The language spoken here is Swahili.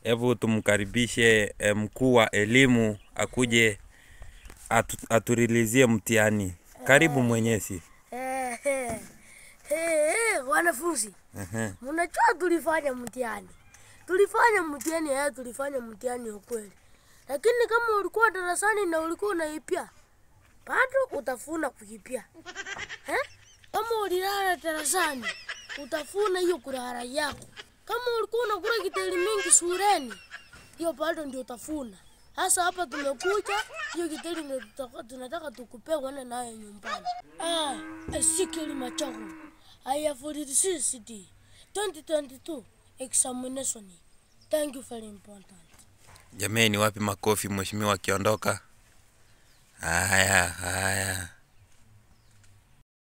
Hebu tumkaribishe eh, mkuu wa elimu akuje atu, aturilizie mtihani. Karibu mwenyezi. Eh, eh, eh, eh, wanafunzi Ehe. mnajua tulifanya mtihani tulifanya mtihani eh, tulifanya mtihani ukweli lakini kama ulikuwa darasani na ulikuwa unaipia bado utafuna kuipia eh? kama ulilala darasani utafuna hiyo kulala yako kama ulikuwa unakula kiteli mingi shuleni hiyo bado ndio utafuna sasa hapa tumekuja hiyo kiteli ndio tutaka- tunataka tukupee uende nayo nyumbani ah, Ezekiel Machago I have received 2022 examination thank you very important Jameni, wapi makofi mheshimiwa akiondoka? Haya, haya.